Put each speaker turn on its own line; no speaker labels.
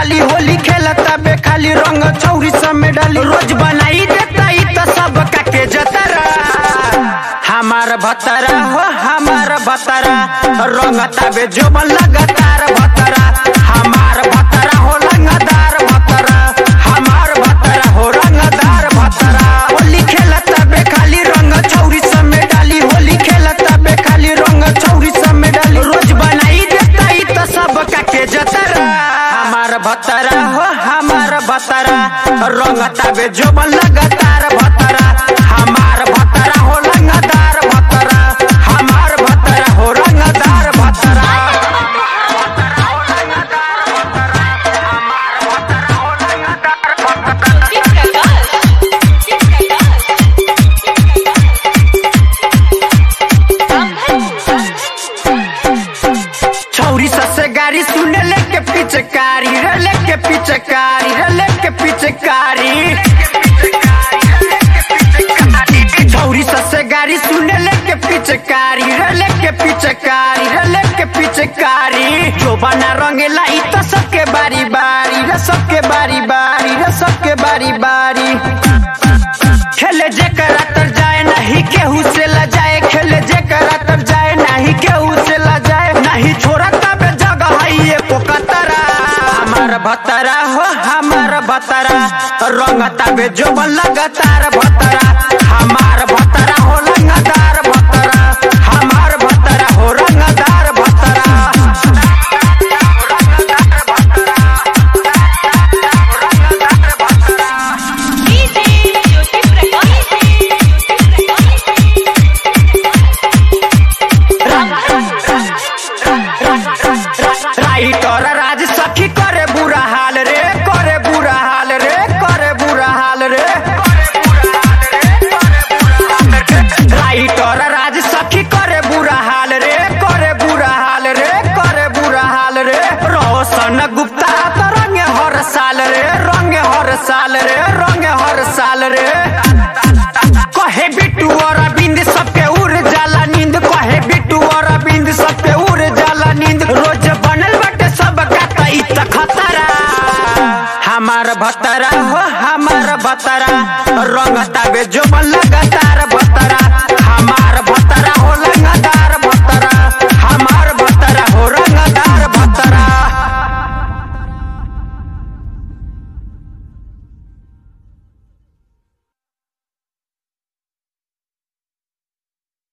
डाली होली खेलता बे खाली रंग चौरी में डाली रोज बनाई देता ई तो सब के जतरा हमार भतरा हो हमार भतरा रंगता बे जो लगातार भतरा हमार भतरा हो रंगदार भतरा हमार भतरा हो रंगदार भतरा होली खेलता बे खाली रंग चौरी में डाली होली खेलता बे खाली रंग चौरी में डाली रोज बनाई देता ई तो सब के जतरा हमार भतरा हो हमार भतरा रंगता बे जो लगातार भतरा हमार भतरा हो रंगदार भतरा हमार भतरा हो रंगदार भतरा छौरी ससे गाड़ी सुने लेके पिचकारी रे लेके पिचकारी रे लेके पिचकारी छौरी ससे गाड़ी सुने लेके पिचकारी रे लेके पिचकारी रे लेके पिचकारी जो बना रंगेला ई तो सबके बारी बारी रे सबके बारी बारी रे सबके बारी बारी खेले जेकर तर जाए नहीं केहू से ला जाए खेले जेकर तर जाए नहीं केहू से ला जाए नहीं छोड़ा तब जगह है ये पोकतरा हमार भतरा हो हमार भतरा रंगता बे जो लगातार भतरा हमार भतरा हो रंगदार भतरा हमार भतरा हो रंगदार भतरा राइटर राज सखी करे बुरा हाल रे करे बुरा हाल रे करे बुरा हाल रे राइटर राज सखी करे बुरा हाल रे करे बुरा हाल रे करे बुरा हाल रे रोशन गुप्ता तो रंग हर साल रे रंग हर साल रे रंग हर साल रे कहे बिट्टू और अरविंद सबके उड़ जाला नींद कहे बिट्टू और अरविंद सबके उड़ जाला नींद रोज बनल बटे सब का तई त खतरा हमार भतरा हो हमार भतरा रंगता बे जो बल्ला